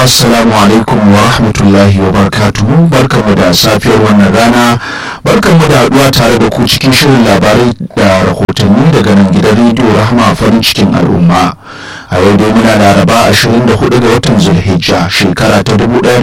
assalamu alaikum wa rahmatullahi wa barakatuhu barkanmu da safiyar wannan rana barkanmu da haduwa tare da ku cikin shirin labarai da rahotanni daga nan gidan rediyo rahama farin cikin al'umma a yau dai muna laraba 24 ga watan zulhijja shekara ta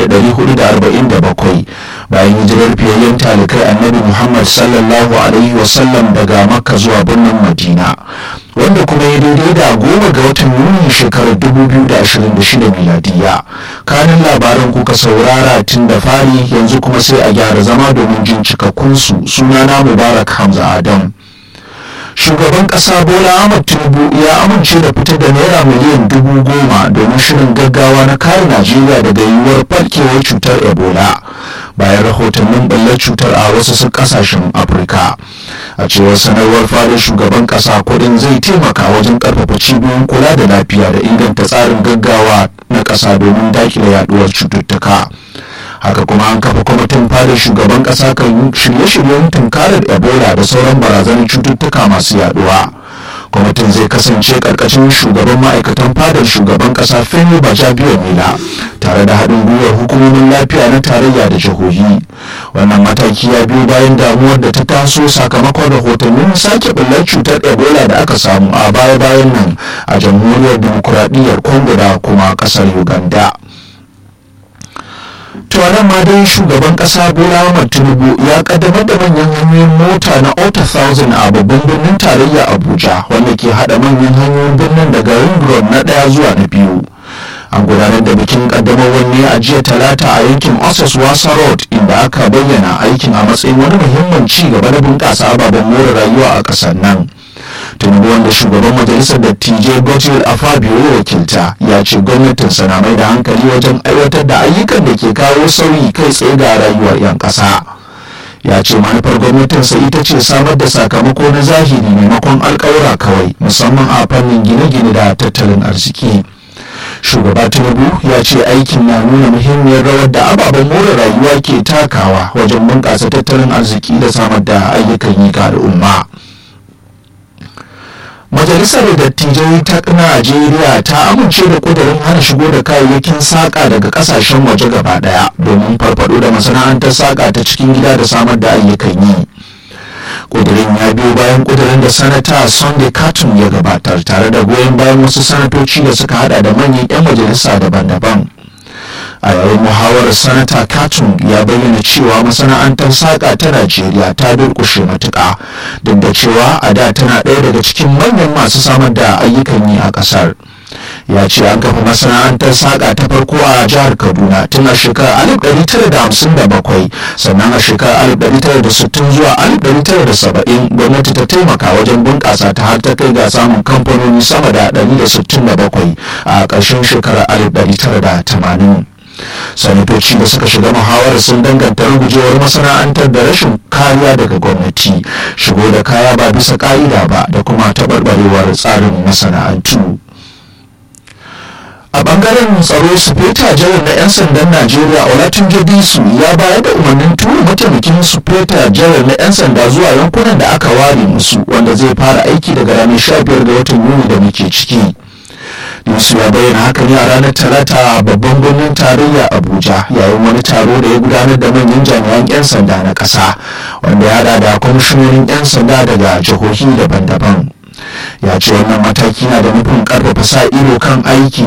1447 bayan hijirar fiyayyen talikai annabi muhammad sallallahu alaihi wasallam daga makka zuwa birnin madina wanda kuma ya daidai da goma ga watan yuni shekarar 2026 miladiya kanin labaran kuka saurara tun da fari yanzu kuma sai a gyara zama domin jin cikakkunsu sunana mubarak hamza adam shugaban kasa bola ahmad tinubu ya amince da fitar da naira miliyan dubu goma domin shirin gaggawa na kare najeriya daga yiwuwar barkewar cutar ebola bayan rahotannin ɓallar cutar a wasu kasashen afirka a cewar sanarwar fadar shugaban kasa kudin zai taimaka wajen karfafa cibiyoyin kula da lafiya da inganta tsarin gaggawa na kasa domin dakile yaduwar cututtuka haka kuma an kafa kwamitin fadar shugaban kasa kan shirye-shiryen tunkarar ebola da sauran barazanar cututtuka masu yaduwa kwamitin zai kasance karkashin shugaban ma'aikatan fadar shugaban kasa femi bajabiya mila tare da haɗin gwiwar hukumomin lafiya na tarayya da jihohi wannan mataki ya biyo bayan damuwar da ta taso sakamakon rahotannin sake ɓullar cutar ebola da aka samu a baya-bayan nan a jamhuriyar dimokuraɗiyyar congo da kuma ƙasar uganda tuwanan ma dai shugaban kasa bola ahmad tinubu ya kaddamar da manyan hanyoyin mota na ota 1000 a babban birnin tarayya abuja wanda ke hada manyan hanyoyin birnin daga ring road na daya zuwa na biyu an gudanar da bikin kaddamarwar ne a jiya talata a yankin osos wasa road inda aka bayyana aikin a matsayin wani muhimmin ci gaba na bunƙasa ababen more rayuwa a ƙasar nan tinubu wanda shugaban majalisar dattijai gotil afabio wakilta ya ce gwamnatin na mai da hankali wajen aiwatar da ayyukan da ke kawo sauyi kai tsaye ga rayuwar 'yan ƙasa ya ce manufar gwamnatinsa ita ce samar da sakamako na zahiri maimakon alkawura kawai musamman a fannin gine-gine da tattalin arziki shugaba tinubu ya ce aikin na nuna muhimmiyar rawar da ababen more rayuwa ke takawa wajen bunƙasa tattalin arziki da samar da ayyukan yi ga al'umma majalisar dattijai ta najeriya ta amince da kudurin hana shigo da kayayyakin saƙa daga ƙasashen waje gaba ɗaya domin farfado da masana'antar saƙa ta cikin gida da samar da ayyukan yi kudurin ya biyo bayan kudurin da sanata sunday carton ya gabatar tare da goyon bayan wasu sanatoci da suka hada da manyan 'yan majalisa daban-daban a yayin muhawarar sanata katun ya bayyana cewa masana'antar saƙa ta najeriya ta durƙushe matuƙa duk da cewa a da tana ɗaya daga cikin manyan masu samar da ayyukan yi a ƙasar ya ce an kafa masana'antar saƙa ta farko a jihar kaduna tun a shekarar 1957 sannan a shekarar 1960 zuwa 1970 gwamnati ta taimaka wajen bunƙasa ta har ta kai ga samun kamfanoni sama da 167 a ƙarshen shekarar 1980 sanatoci da suka shiga muhawarar sun danganta rugujewar masana'antar da rashin kariya daga gwamnati shigo da kaya ba bisa ka'ida ba da kuma taɓarɓarewar tsarin masana'antu a bangaren tsaro sufeta janar na 'yan sandan najeriya olatunje disu ya bayar da umarnin tura mataimakin sufeta janar na 'yan sanda zuwa yankunan da aka ware musu wanda zai fara aiki daga ranar 15 ga watan yuni da muke ciki Yusuf ya bayyana haka ne a ranar Talata a babban birnin tarayya Abuja yayin wani taro da ya gudanar da manyan jami'an 'yan sanda na ƙasa wanda ya hada da kwamishinonin 'yan sanda daga jihohi daban-daban. Ya ce wannan mataki na da nufin ƙarfafa sa ido kan aiki